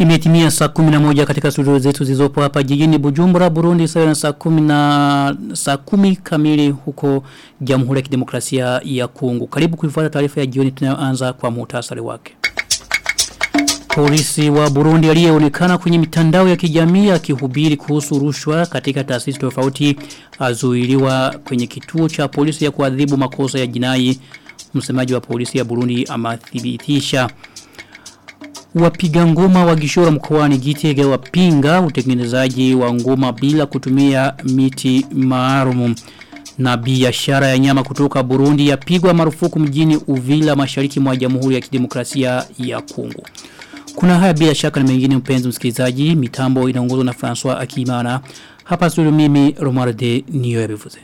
Imetimia saa 11 katika studio zetu zilizopo hapa jijini Bujumbura Burundi sawa na saa 10 na saa 10 kamili huko Jamhuri ya Kidemokrasia ya Kongo. Karibu kuifuata taarifa ya jioni tunayoanza kwa muhtasari wake. Polisi wa Burundi aliyeonekana kwenye mitandao ya kijamii akihubiri kuhusu rushwa katika taasisi tofauti azuiliwa kwenye kituo cha polisi ya kuadhibu makosa ya jinai. Msemaji wa polisi ya Burundi amathibitisha wapiga ngoma wa Gishora mkoani Gitega wapinga utengenezaji wa ngoma bila kutumia miti maalum na biashara ya nyama kutoka Burundi yapigwa marufuku mjini Uvila mashariki mwa Jamhuri ya Kidemokrasia ya Kongo. Kuna haya bila shaka na mengine mpenzi msikilizaji, mitambo inaongozwa na François Akimana. Hapa studio mimi Romarde niyo yabivuze.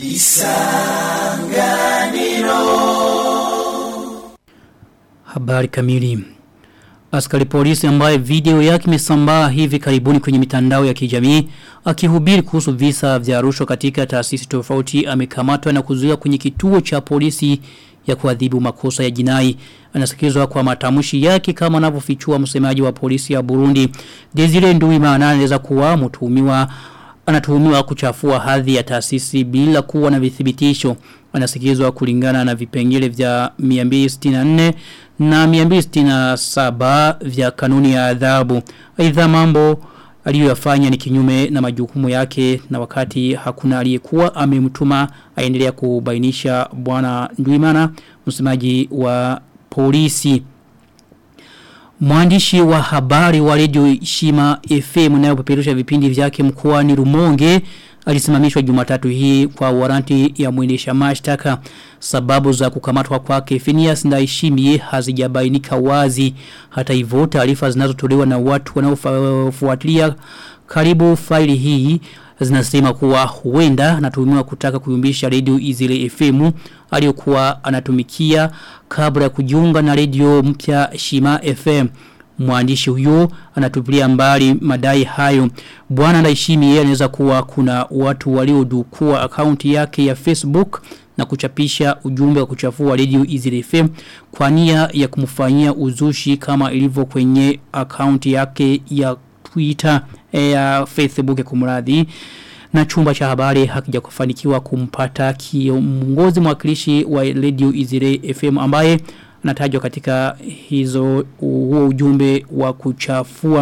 Isanganiro Habari kamili Askari polisi ambaye video yake imesambaa hivi karibuni kwenye mitandao ya kijamii akihubiri kuhusu visa vya rushwa katika taasisi tofauti amekamatwa na kuzuiwa kwenye kituo cha polisi ya kuadhibu makosa ya jinai anasikizwa kwa matamshi yake kama anavyofichua msemaji wa polisi ya Burundi Desire Nduwimana anaweza kuwa mtuhumiwa anatuhumiwa kuchafua hadhi ya taasisi bila kuwa na vithibitisho anasikizwa kulingana na vipengele vya 264 na 267 vya kanuni ya adhabu. Aidha mambo aliyoyafanya ni kinyume na majukumu yake na wakati hakuna aliyekuwa amemtuma aendelea kubainisha bwana Ndwimana msemaji wa polisi. Mwandishi wa habari wa Radio Shima FM inayopeperusha vipindi vyake mkoani Rumonge alisimamishwa Jumatatu hii kwa waranti ya mwendesha mashtaka sababu za kukamatwa kwake Phineas Ndaishimie hazijabainika wazi hata hivyo taarifa zinazotolewa na watu wanaofuatilia karibu faili hii zinasema kuwa huenda anatuhumiwa kutaka kuyumbisha radio Izile FM aliyokuwa anatumikia kabla ya kujiunga na radio mpya Shima FM mwandishi huyo anatupilia mbali madai hayo. Bwana Ndaishimi yeye anaweza kuwa kuna watu waliodukua akaunti yake ya Facebook na kuchapisha ujumbe wa kuchafua Radio Easy FM kwa nia ya kumfanyia uzushi kama ilivyo kwenye akaunti yake ya Twitter ya Facebook kumradhi na chumba cha habari hakija kufanikiwa kumpata kiongozi mwakilishi wa Radio Easy FM ambaye anatajwa katika hizo huo ujumbe wa kuchafua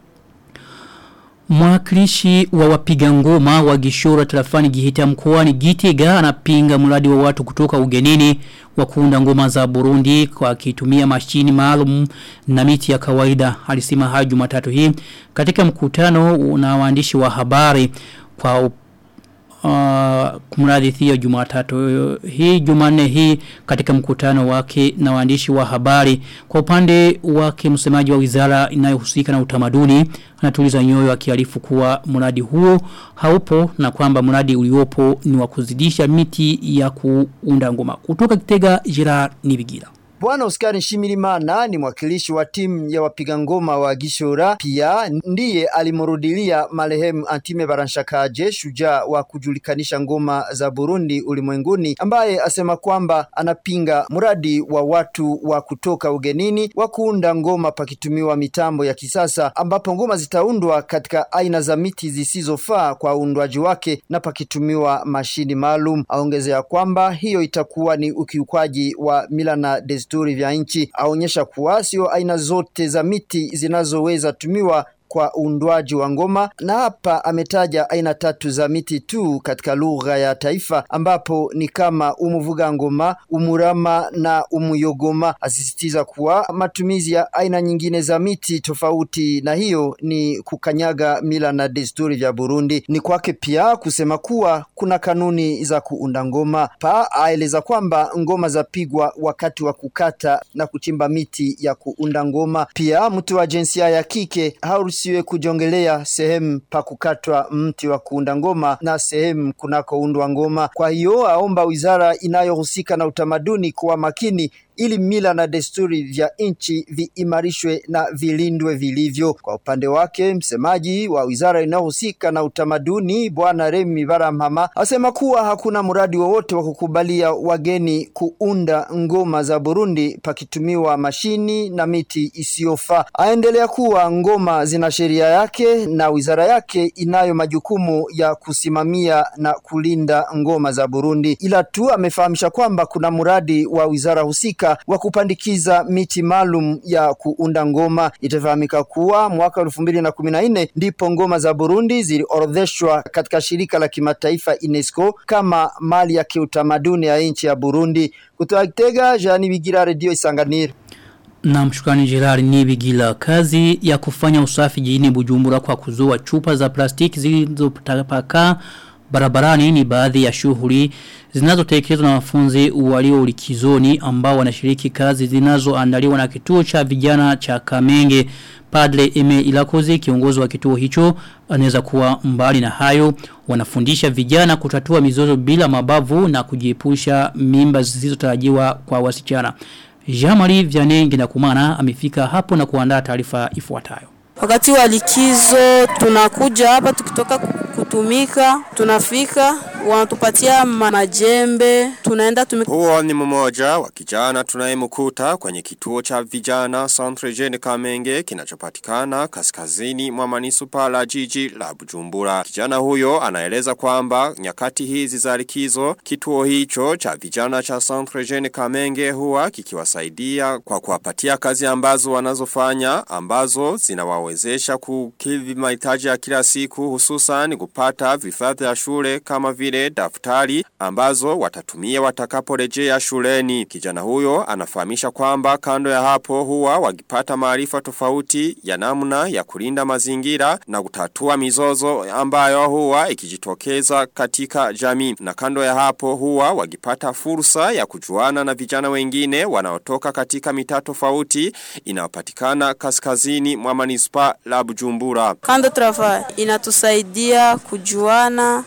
Mwakilishi wa wapiga ngoma wa Gishora tarafani Gihita mkoani Gitega anapinga mradi wa watu kutoka ugenini wa kuunda ngoma za Burundi kwa kitumia mashini maalum na miti ya kawaida. Alisema hayo Jumatatu hii katika mkutano na waandishi wa habari kwa uh, kumradhi thio jumatatu hii jumanne hii katika mkutano wake na waandishi wa habari kwa upande wake msemaji wa wizara inayohusika na utamaduni anatuliza nyoyo akiarifu kuwa mradi huo haupo na kwamba mradi uliopo ni wa kuzidisha miti ya kuunda ngoma kutoka Kitega Gerard Nibigira Bwana Oscar Nshimirimana ni mwakilishi wa timu ya wapiga ngoma wa Gishora, pia ndiye alimrudilia marehemu Antime Baranshakaje, shujaa wa kujulikanisha ngoma za Burundi ulimwenguni, ambaye asema kwamba anapinga mradi wa watu wa kutoka ugenini wa kuunda ngoma pakitumiwa mitambo ya kisasa, ambapo ngoma zitaundwa katika aina za miti zisizofaa kwa uundwaji wake na pakitumiwa mashini maalum. Aongezea kwamba hiyo itakuwa ni ukiukwaji wa mila na desturi vya nchi. Aonyesha kuwa sio aina zote za miti zinazoweza tumiwa kwa uundwaji wa ngoma na hapa ametaja aina tatu za miti tu katika lugha ya taifa ambapo ni kama umuvuga ngoma, umurama na umuyogoma. Asisitiza kuwa matumizi ya aina nyingine za miti tofauti na hiyo ni kukanyaga mila na desturi vya Burundi. Ni kwake pia kusema kuwa kuna kanuni za kuunda ngoma. Pa aeleza kwamba ngoma zapigwa wakati wa kukata na kuchimba miti ya kuunda ngoma. Pia mtu wa jinsia ya kike haruhusiwe kujongelea sehemu pa kukatwa mti wa kuunda ngoma na sehemu kunakoundwa ngoma. Kwa hiyo aomba wizara inayohusika na utamaduni kuwa makini ili mila na desturi vya nchi viimarishwe na vilindwe vilivyo. Kwa upande wake, msemaji wa wizara inayohusika na utamaduni Bwana Remi Baramhama asema kuwa hakuna mradi wowote wa kukubalia wageni kuunda ngoma za Burundi pakitumiwa mashini na miti isiyofaa. Aendelea kuwa ngoma zina sheria yake na wizara yake inayo majukumu ya kusimamia na kulinda ngoma za Burundi, ila tu amefahamisha kwamba kuna mradi wa wizara husika wa kupandikiza miti maalum ya kuunda ngoma. Itafahamika kuwa mwaka elfu mbili na kumi na nne ndipo ngoma za Burundi ziliorodheshwa katika shirika la kimataifa UNESCO kama mali ya kiutamaduni ya nchi ya Burundi. Kutoka Gitega, Jean Bigira, Radio Isanganiro. Na mshukani Gerard Nibigila kazi ya kufanya usafi jijini Bujumbura kwa kuzoa chupa za plastiki zilizotapakaa barabarani ni baadhi ya shughuli zinazotekelezwa na wanafunzi walio likizoni ambao wanashiriki kazi zinazoandaliwa na kituo cha vijana cha Kamenge Padre Eme Ilakoze kiongozi wa kituo hicho anaweza kuwa mbali na hayo wanafundisha vijana kutatua mizozo bila mabavu na kujiepusha mimba zisizotarajiwa kwa wasichana Jamari Vianengi na kumana amefika hapo na kuandaa taarifa ifuatayo Wakati wa likizo tunakuja hapa tukitoka kutumika, tunafika wanatupatia majembe, tunaenda tumika. Huo ni mmoja wa kijana tunayemkuta kwenye kituo cha vijana Centre Jeune Kamenge kinachopatikana kaskazini mwa manisupa la jiji la Bujumbura. Kijana huyo anaeleza kwamba nyakati hizi za likizo kituo hicho cha vijana cha Centre Jeune Kamenge huwa kikiwasaidia kwa kuwapatia kazi ambazo wanazofanya ambazo zinawawezesha kukidhi mahitaji ya kila siku hususan kupata vifaa vya shule kama vile daftari ambazo watatumia watakaporejea shuleni. Kijana huyo anafahamisha kwamba kando ya hapo huwa wakipata maarifa tofauti ya namna ya kulinda mazingira na kutatua mizozo ambayo huwa ikijitokeza katika jamii. Na kando ya hapo huwa wakipata fursa ya kujuana na vijana wengine wanaotoka katika mitaa tofauti inayopatikana kaskazini mwa manispa la Bujumbura. Kando trafa inatusaidia kujuana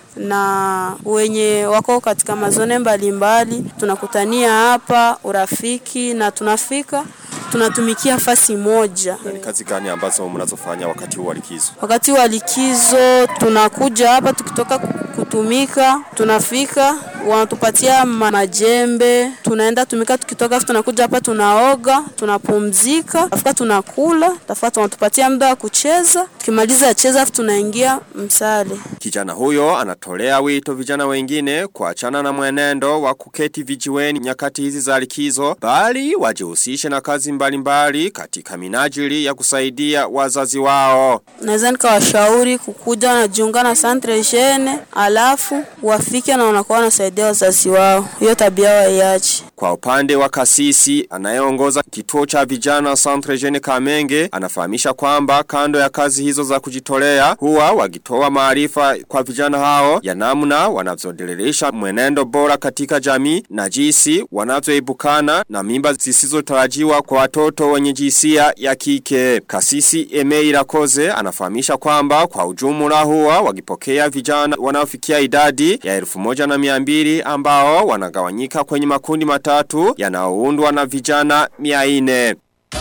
na wenye wako katika mazone mbalimbali mbali. Tunakutania hapa urafiki na tunafika tunatumikia fasi moja. Na ni kazi gani ambazo mnazofanya wakati wa likizo? Wakati wa likizo tunakuja hapa tukitoka kutumika, tunafika wanatupatia majembe, tunaenda tumika, tukitoka tunakuja hapa tunaoga, tunapumzika, afika tunakula, tafuta tunatupatia muda wa kucheza, tukimaliza cheza tunaingia msale. Kijana huyo anatolea wito vijana wengine kuachana na mwenendo wa kuketi vijiweni nyakati hizi za likizo, bali wajihusishe na kazi mbalimbali mbali katika minajili ya kusaidia wazazi wao. Naweza nikawashauri kukuja wanajiunga na Centre Jeune, alafu wafike na wanakuwa wanasaidia wazazi wao. Hiyo tabia waiache. Kwa upande wa kasisi anayeongoza kituo cha vijana Centre Jeune Kamenge anafahamisha kwamba kando ya kazi hizo za kujitolea huwa wakitoa maarifa kwa vijana hao ya namna wanavyodelelisha mwenendo bora katika jamii na jinsi wanavyoibukana na mimba zisizotarajiwa kwa watoto wenye jinsia ya kike. Kasisi Eme Irakoze anafahamisha kwamba kwa ujumla huwa wakipokea vijana wanaofikia idadi ya elfu moja na miambiri ambao wanagawanyika kwenye makundi matatu yanaoundwa na vijana mia ine.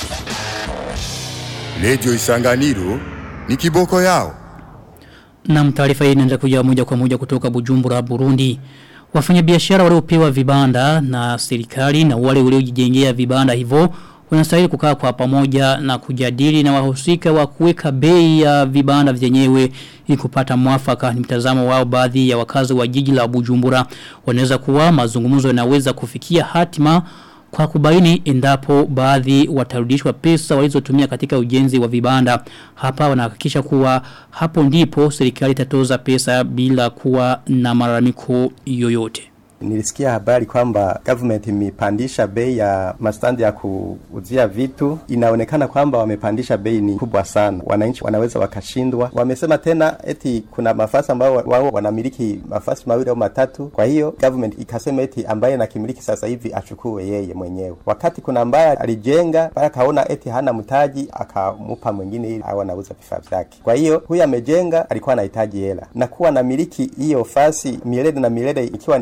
Lejo Isanganiro ni kiboko yao. Na taarifa hii inaendelea kuja moja kwa moja kutoka Bujumbura Burundi. Wafanyabiashara waliopewa vibanda na serikali na wale waliojijengea vibanda hivyo wanastahili kukaa kwa pamoja na kujadili na wahusika wa kuweka bei ya vibanda vyenyewe ili kupata mwafaka ni mtazamo wao baadhi ya wakazi wa jiji la Bujumbura wanaweza kuwa mazungumzo yanaweza kufikia hatima kwa kubaini endapo baadhi watarudishwa pesa walizotumia katika ujenzi wa vibanda hapa wanahakikisha kuwa hapo ndipo serikali itatoza pesa bila kuwa na malalamiko yoyote Nilisikia habari kwamba government imepandisha bei ya mastandi ya kuuzia vitu. Inaonekana kwamba wamepandisha bei ni kubwa sana, wananchi wanaweza wakashindwa. Wamesema tena eti kuna mafasi ambao wao wanamiliki mafasi mawili au matatu, kwa hiyo government ikasema eti ambaye nakimiliki sasa hivi achukue yeye mwenyewe, wakati kuna ambaye alijenga pale akaona eti hana mtaji akamupa mwingine ili au anauza vifaa vyake. Kwa hiyo huyu amejenga alikuwa anahitaji hela na kuwa namiliki hiyo fasi milele na milele ikiwa ni ya government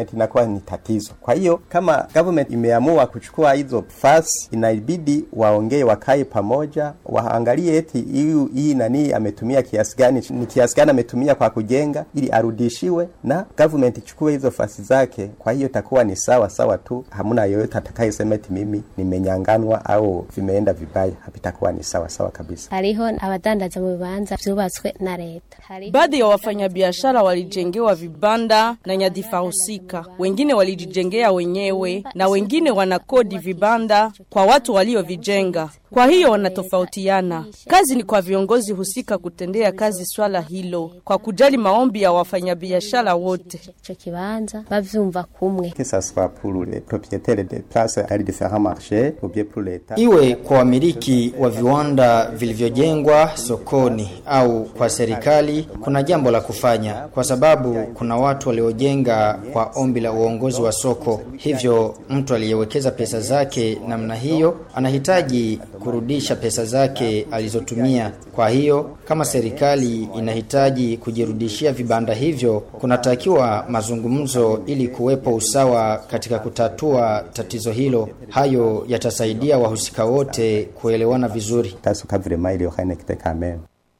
government inakuwa ni tatizo. Kwa hiyo kama government imeamua kuchukua hizo fasi, inabidi waongee, wakae pamoja, waangalie eti hii hii nani ametumia kiasi gani, ni kiasi gani ametumia kwa kujenga, ili arudishiwe na government ichukue hizo fasi zake. Kwa hiyo itakuwa ni sawa sawa tu, hamna yoyote atakayesema eti mimi nimenyanganwa au vimeenda vibaya, havitakuwa ni sawa sawa kabisa. hariho abadandaza mu bibanza vyubatswe na leta Hariho- Baadhi ya wafanyabiashara walijengewa vibanda na nyadhifa husika, wengine walijijengea wenyewe na wengine wanakodi vibanda kwa watu waliovijenga. Kwa hiyo wanatofautiana. Kazi ni kwa viongozi husika kutendea kazi swala hilo kwa kujali maombi ya wafanyabiashara wote. ico kibanza bavyumva kumwe Que ça soit pour les propriétaires des places à les différents marchés ou bien pour l'État. Iwe kwa wamiliki wa viwanda vilivyojengwa sokoni au kwa serikali, kuna jambo la kufanya, kwa sababu kuna watu waliojenga kwa ombi la uongozi wa soko. Hivyo mtu aliyewekeza pesa zake namna hiyo anahitaji kurudisha pesa zake alizotumia. Kwa hiyo kama serikali inahitaji kujirudishia vibanda hivyo, kunatakiwa mazungumzo ili kuwepo usawa katika kutatua tatizo hilo. Hayo yatasaidia wahusika wote kuelewana vizuri. Tasuka vraiment il y aura une équité quand même.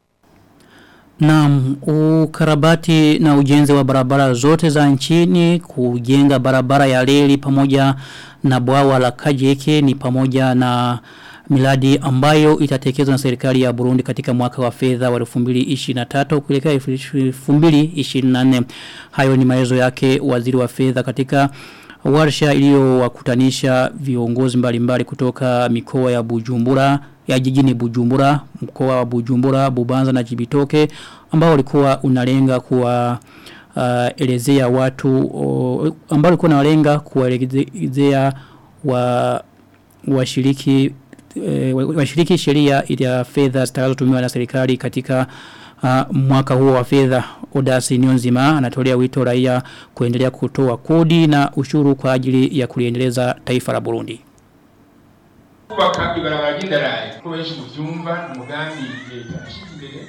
Naam, ukarabati na ujenzi wa barabara zote za nchini, kujenga barabara ya reli pamoja na bwawa la Kajeke ni pamoja na miladi ambayo itatekelezwa na serikali ya Burundi katika mwaka wa fedha wa 2023 kuelekea 2024. Hayo ni maelezo yake waziri wa fedha katika warsha iliyowakutanisha viongozi mbalimbali kutoka mikoa ya Bujumbura ya jijini Bujumbura, mkoa wa Bujumbura, Bubanza na Jibitoke ambao walikuwa unalenga kuwa uh, elezea watu uh, ambao walikuwa unalenga kuwaelezea wa washiriki eh, washiriki sheria ya fedha zitakazotumiwa na serikali katika uh, mwaka huo wa fedha Odasi Nyonzima anatolea wito raia kuendelea kutoa kodi na ushuru kwa ajili ya kuliendeleza taifa la Burundi. kubaka ibarabara ry'indarayi ko benshi muvyumva ni umugambi leta yashyize imbere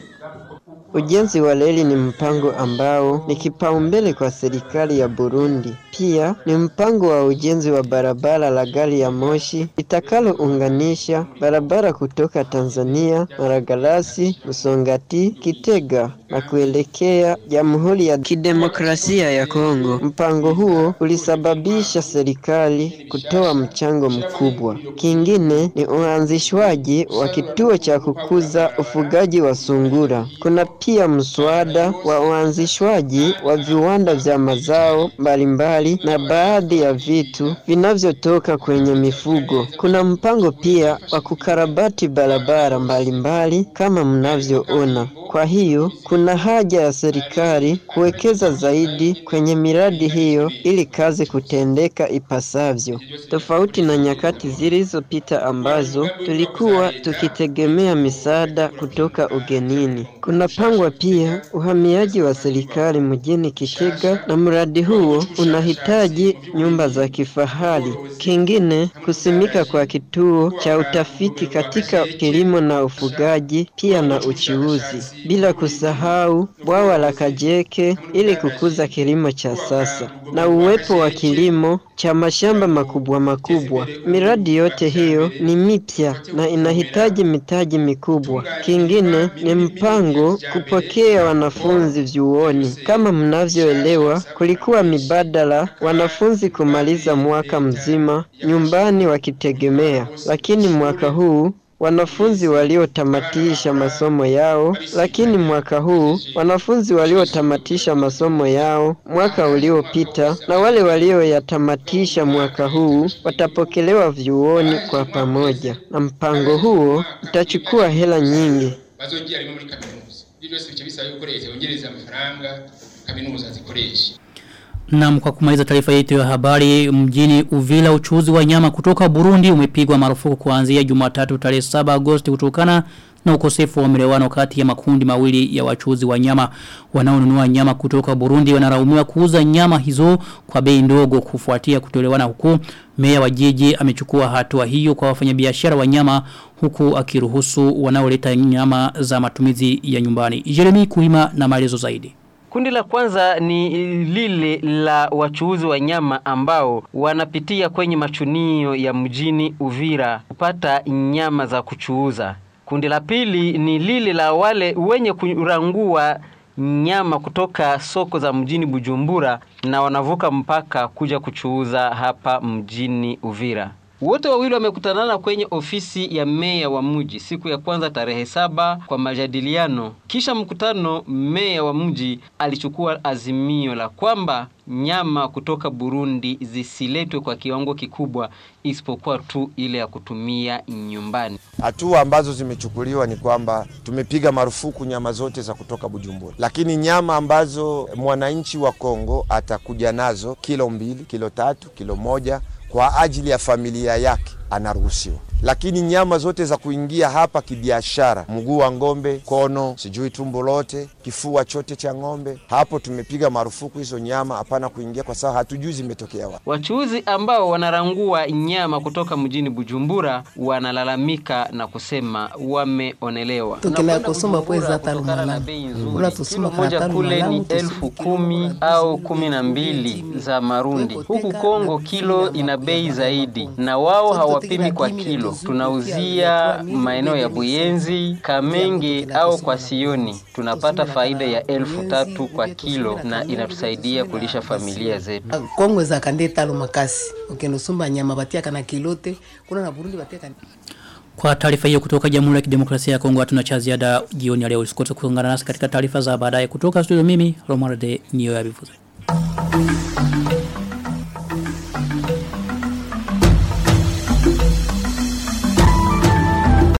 Ujenzi wa reli ni mpango ambao ni kipaumbele kwa serikali ya Burundi. Pia ni mpango wa ujenzi wa barabara la gari ya moshi litakalounganisha barabara kutoka Tanzania, Maragarasi, Msongati, Kitega na kuelekea Jamhuri ya Kidemokrasia ya Kongo. Mpango huo ulisababisha serikali kutoa mchango mkubwa. Kingine ni uanzishwaji wa kituo cha kukuza ufugaji wa sungura. Kuna pia mswada wa uanzishwaji wa viwanda vya mazao mbalimbali na baadhi ya vitu vinavyotoka kwenye mifugo. Kuna mpango pia wa kukarabati barabara mbalimbali kama mnavyoona. Kwa hiyo kuna haja ya serikali kuwekeza zaidi kwenye miradi hiyo ili kazi kutendeka ipasavyo, tofauti na nyakati zilizopita ambazo tulikuwa tukitegemea misaada kutoka ugenini. Kunapangwa pia uhamiaji wa serikali mjini Kitega na mradi huo unahitaji nyumba za kifahari. Kingine, kusimika kwa kituo cha utafiti katika kilimo na ufugaji pia na uchuuzi, bila kusahau bwawa la Kajeke ili kukuza kilimo cha sasa na uwepo wa kilimo cha mashamba makubwa makubwa. Miradi yote hiyo ni mipya na inahitaji mitaji mikubwa. Kingine ni mpango kupokea wanafunzi vyuoni. Kama mnavyoelewa, kulikuwa mibadala wanafunzi kumaliza mwaka mzima nyumbani wakitegemea, lakini mwaka huu wanafunzi waliotamatisha masomo yao, lakini mwaka huu wanafunzi waliotamatisha masomo yao mwaka uliopita na wale walioyatamatisha mwaka huu watapokelewa vyuoni kwa pamoja, na mpango huo utachukua hela nyingi. bazogira rimwe muri kaminuza ibyo byose bice bisaba yuko leta yongereza amafaranga kaminuza zikoresha Na kwa kumaliza taarifa yetu ya habari mjini Uvila uchuuzi wa nyama kutoka Burundi umepigwa marufuku kuanzia Jumatatu tarehe 7 Agosti kutokana na ukosefu wa melewano kati ya makundi mawili ya wachuuzi wa nyama wanaonunua nyama kutoka Burundi wanaraumiwa kuuza nyama hizo kwa bei ndogo kufuatia kutolewana huku meya wa jiji amechukua hatua hiyo kwa wafanyabiashara wa nyama huku akiruhusu wanaoleta nyama za matumizi ya nyumbani Jeremy Kuima na maelezo zaidi Kundi la kwanza ni lile la wachuuzi wa nyama ambao wanapitia kwenye machunio ya mjini Uvira kupata nyama za kuchuuza. Kundi la pili ni lile la wale wenye kurangua nyama kutoka soko za mjini Bujumbura na wanavuka mpaka kuja kuchuuza hapa mjini Uvira. Wote wawili wamekutanana kwenye ofisi ya meya wa mji siku ya kwanza tarehe saba kwa majadiliano. Kisha mkutano, meya wa mji alichukua azimio la kwamba nyama kutoka Burundi zisiletwe kwa kiwango kikubwa isipokuwa tu ile ya kutumia nyumbani. Hatua ambazo zimechukuliwa ni kwamba tumepiga marufuku nyama zote za kutoka Bujumbura, lakini nyama ambazo mwananchi wa Kongo atakuja nazo kilo mbili, kilo tatu, kilo moja kwa ajili ya familia yake anaruhusiwa, lakini nyama zote za kuingia hapa kibiashara, mguu wa ng'ombe, kono, sijui tumbo lote, kifua chote cha ng'ombe, hapo tumepiga marufuku hizo nyama, hapana kuingia, kwa sababu hatujui zimetokea wapi. Wachuuzi ambao wanarangua nyama kutoka mjini Bujumbura wanalalamika na kusema wameonelewa. tukila kusoma kwezi hata lumala ula tusuma moja kana kule ni lumala elfu kumi au kumi na mbili za Marundi. Huku Kongo kilo ina bei zaidi, na wao hawapimi kwa kilo. Tunauzia maeneo ya Buyenzi, Kamenge au kwa Sioni, tunapata faida ya elfu tatu kwa kilo na inatusaidia kulisha familia zetu. kongwe za kande talo makasi ukenusumba nyama batia kana kilote kuna na Burundi batia kana Kwa taarifa hiyo kutoka Jamhuri ya Kidemokrasia ya Kongo hatuna cha ziada jioni ya leo. Usikose kuungana nasi katika taarifa za baadaye kutoka studio mimi Romuald Nio ya Bivuze.